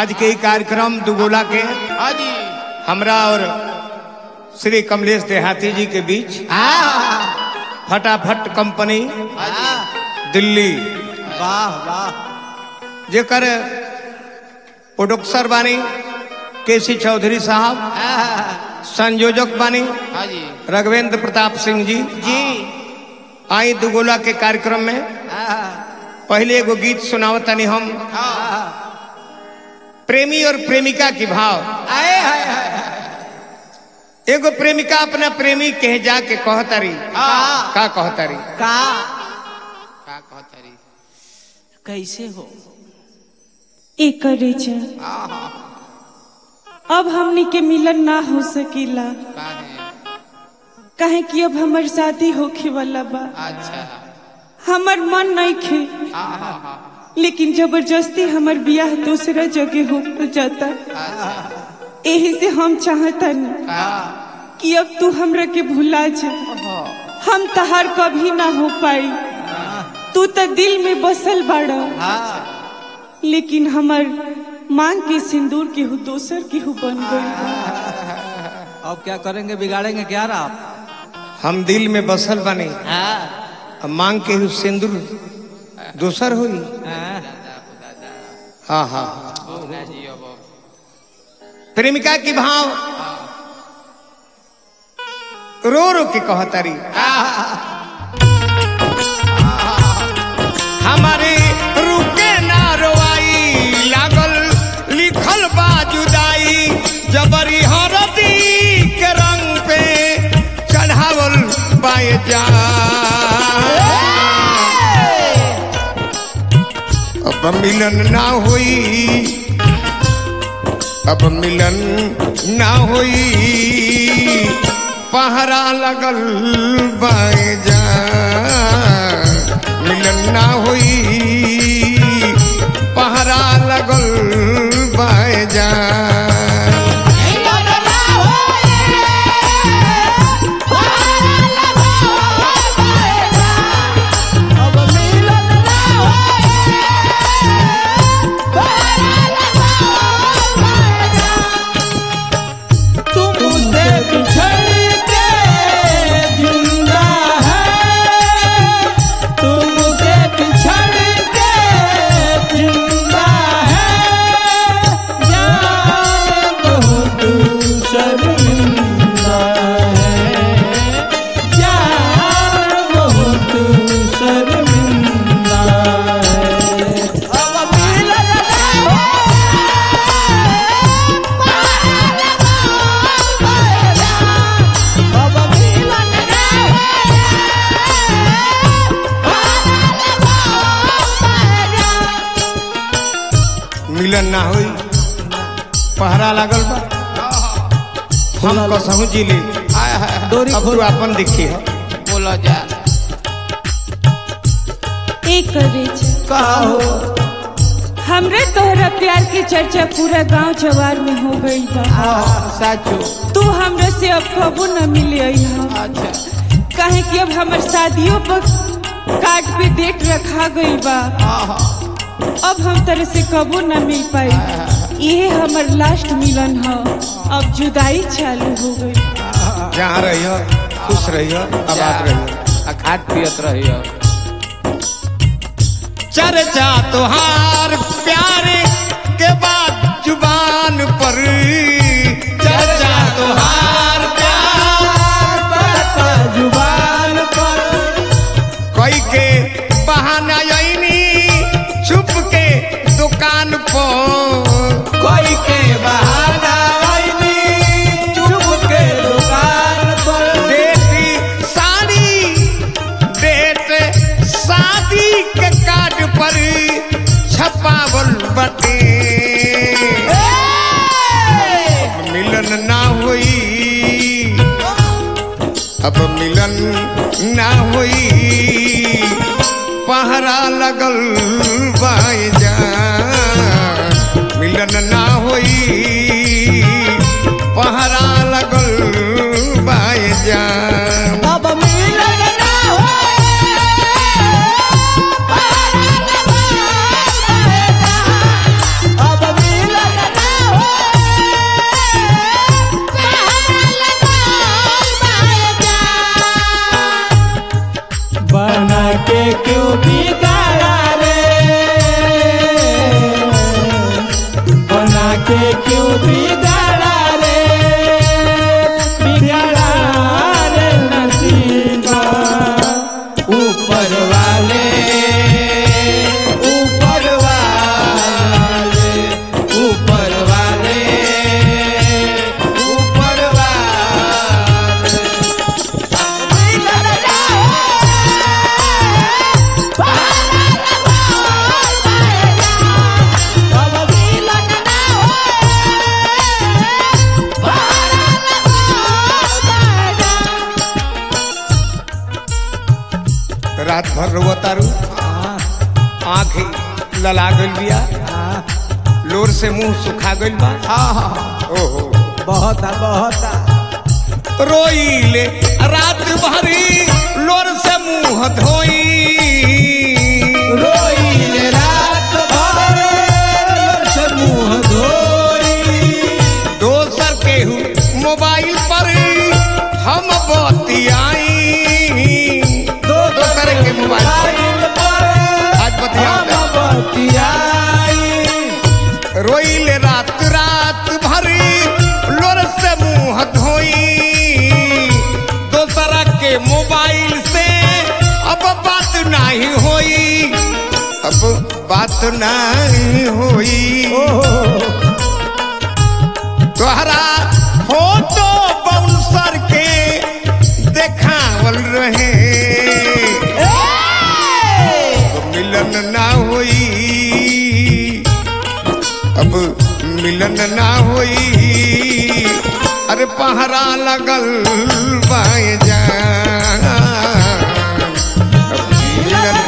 आज के ही कार्यक्रम दुगोला के हाँ जी हमरा और श्री कमलेश देहाती जी के बीच फटाफट कंपनी हाँ जी दिल्ली वाह वाह जेकर प्रोडक्सर बानी केसी चौधरी साहब संयोजक बानी हाँ जी रघवेंद्र प्रताप सिंह जी जी आई दुगोला के कार्यक्रम में पहले एगो गीत सुनावतनी हम हाँ प्रेमी और प्रेमिका की भाव आए हाय हाय एगो प्रेमिका अपना प्रेमी कहे जाके कहतारी हाँ का कहतारी का का कहता रही कैसे हो एकरे जा हाँ हाँ अब हमनी के मिलन ना हो सकीला का है काहे कि अब हमर शादी होखे वाला बा अच्छा हमर मन नहीं खे हाँ हाँ हाँ लेकिन जबरदस्ती हमर बियाह दूसरा जगह हो जाता अच्छा यही से हम चाहतन हाँ कि अब तू हमरा के भुला जा हम तहार कभी ना हो पाई तू तो दिल में बसल बाड़ा लेकिन हमर मांग के सिंदूर के हो दोसर के हो बन गई बा। अब क्या करेंगे बिगाड़ेंगे क्या रहा आप हम दिल में बसल बने अब मांग के हु सिंदूर दूसर हुई हाँ हाँ होगा जी अब प्रेमिका की भाव रो रो के कहतारी हमारे रुके ना रोआई लागल लिखल बा जुदाई जबरी हरदी के रंग पे चढ़ावल बाए जा अब मिलन ना हुई अब मिलन ना हुई पहरा लगल बाए जा मिलन ना हुई पहरा लगल बाए जा तुमसे बिछड़ के जिंदा है तुमसे बिछड़ के जिंदा है जान बहुत शर्मिंदा है जान बहुत शर्मिंदा है अब मिलन अब मिलन मिलन ना हुई पहरा लगल बा हम कसहू जी ली हाय हाय डोरी अब तू अपन दिखी है बोलो जा एकरे जा कहो हमरे तोहरा प्यार के चर्चा पूरा गांव जवार में हो गई बा साचो तू हमरा से अब कबो न मिले अइहा अच्छा काहे कि अब हमर शादियों पर कार्ड पे डेट रखा गई बा हाँ हाँ अब हम तरह से कबो न मिल पाई ये हमर लास्ट मिलन ह अब जुदाई चालू हो गई जहाँ रहियो खुश रहियो आबाद रहियो आ खाद पियत रहियो चर्चा तुहार प्यारे के बाद जुबान पर चर्चा तुहार प्यार जुबान पर कोई के बहाना आईनी छुप के दुकान पर कोई के बहाना आईनी चुप के दुकान पर देती साड़ी डेट शादी के कार्ड पर छपावल बटे मिलन ना हुई अब मिलन ना हुई पहरा लगल बाई जा मिलन ना हुई पहरा लगल बाई जा अब मिलन ना अब मिलन वाले क्यों बिगड़ा रे बिगड़ा रे नसीबा ऊपर वाले ऊपर वाले ऊपर वाले ऊपर वाले रात भर रोवो तारू आँख लला गइल बिया लोर से मुंह सुखा गइल बा ओहो बहुत आ, बहुत आ। रोइले रात भरी लोर से मुंह धोई रोइले रात भर से मुंह धोई दोसर केहू मोबाइल पर हम बतियाई दोसर के मोबाइल पर आज बतिया रोइले रात रात भरी लोर से मुंह धोई दोसरा के मोबाइल से अब बात नहीं होई अब बात नहीं होई तोहरा फोटो बाउंसर के देखावल रहे अब मिलन ना होई अब मिलन ना होई अरे पहरा लगल बाए जा अब मिलन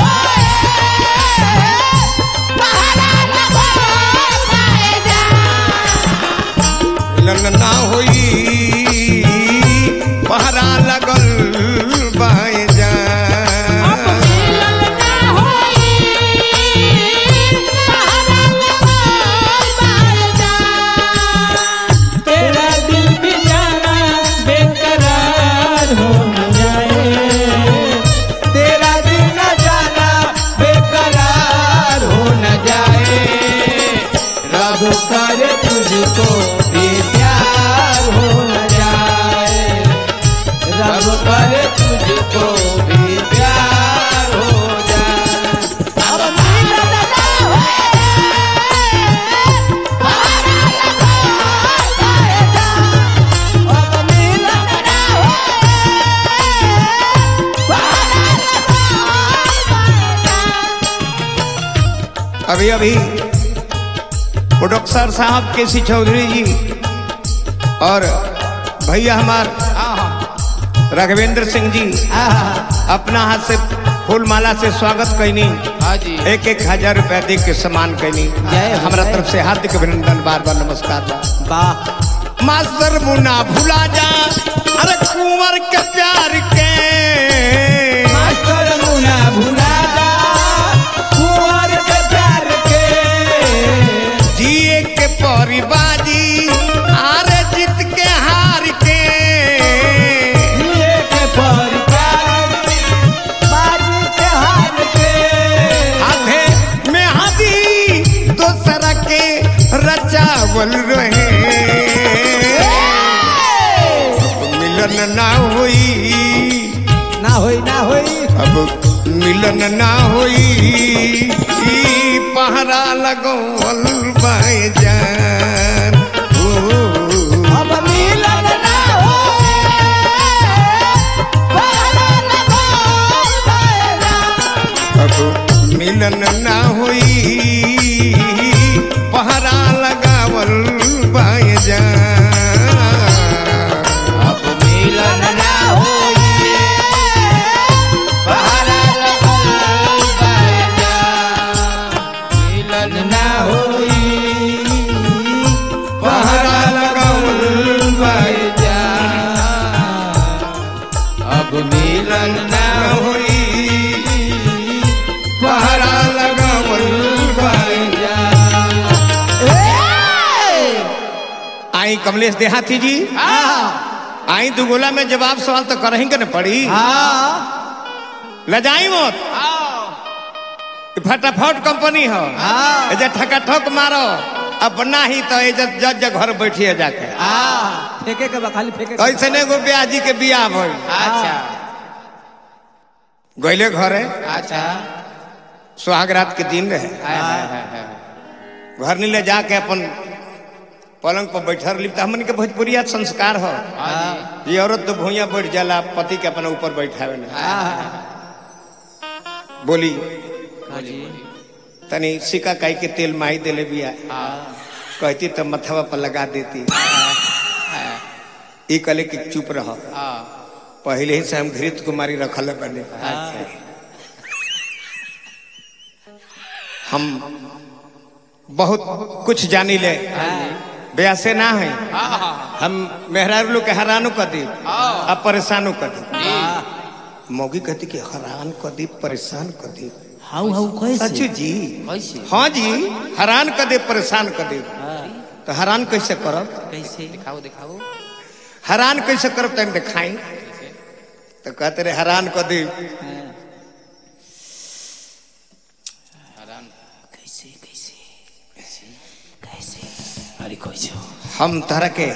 मिलन ना होई पहरा लगल बाए जा तेरा दिल भी जाना बेकरार हो न जाए तेरा दिल न जाना बेकरार हो न जाए रब करे तुझको भी प्यार हो न जाए रब करे तुझको भी प्यार हो जाए अब मिलन अभी अभी प्रोडक्टर साहब के सी चौधरी जी और भैया हमार राघवेंद्र सिंह जी अपना हाथ से फूल माला से स्वागत कैनी हाँ जी एक एक हजार रुपया दे के सम्मान कैनी जय हो, हमारा जय। तरफ से हार्दिक अभिनंदन बार बार नमस्कार बा वाह मास्टर मुन्ना भुला जा अरे कुंवर के प्यार के मास्टर मुना भुला जा कुंवर के प्यार के जिए के परिबाजी अरे जीत के हार के जिए के परिकार बाजू के हार के हाथे में हाथी दोसरा के रचावल रहे मिलन ना होई ना होई ना होई अब मिलन ना होई ई पहरा लगौल बाए जान ओ, अब मिलन ना अब मिलन ना होई पहरा लगावल बाए जान अब मिलन ना होई पहरा लगल बाए जा मिलन ना होई पहरा लगावल बाए बाए जा अब मिलन ना ना होई पहरा लगावल बाए आई कमलेश देहाती जी आई दुगोला में जवाब सवाल तो करही के न पड़ी हाँ लजाई मत आओ ई फटाफट कंपनी हो हाँ। एजा ठका ठक मारो अपना ही तो इज्जत जज घर बैठिए जाके आ फेंके के बा खाली फेंके के बा। ऐसे नहीं गो ब्याजी के बियाह भइल अच्छा गईले घरे अच्छा सुहाग रात के दिन रहे हाय हाय हाय हाय घर नीले जाके अपन पलंग पर बैठल रही तो हमन के भोजपुरिया संस्कार हो हाँ ये औरत तो भूया बैठ जाला पति के अपना ऊपर बैठावे ना बोली जी तनी सिक्का काई के तेल माई देले बिया हाँ कहती तो मथवा पर लगा देती ई कले कि चुप रह हाँ पहले ही से हम घृत कुमारी रखल बने अच्छा हम बहुत कुछ जानी ले ब्यासे ना है हम मेहरारू लोग के हैरानो कर दी अब परेशानो कर दी मौगी कहती कि हैरान कर दी परेशान कर दी हाउ हाउ कैसे सचू जी कैसे हाँ जी हैरान कर दे परेशान कर दे तो हैरान कैसे करब कैसे दिखाओ दिखाओ हैरान कैसे करब तम दिखाई तो कहते रहे हैरान कर दे कैसे कैसे कैसे अरे कैसे हम तरह के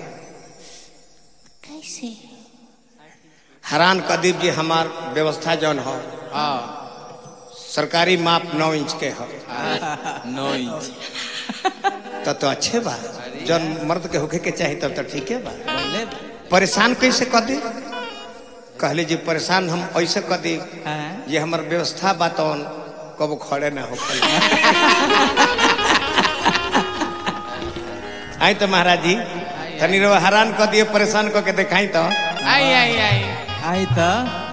कैसे हैरान कर दीप जी हमार व्यवस्था जौन हो हाँ सरकारी माप नौ इंच के हो नौ इंच तब तो अच्छे बा जौन मर्द के होके के चाही तब तो ठीक है बा बोले परेशान कैसे कर दे कहले जी परेशान हम ऐसे कर दी हाँ ये हमार व्यवस्था बा तौन कब खड़े ना हो आई तो महाराज जी तनी रो हैरान कर दिए परेशान कर के दिखाई तो आई आई आई आई तो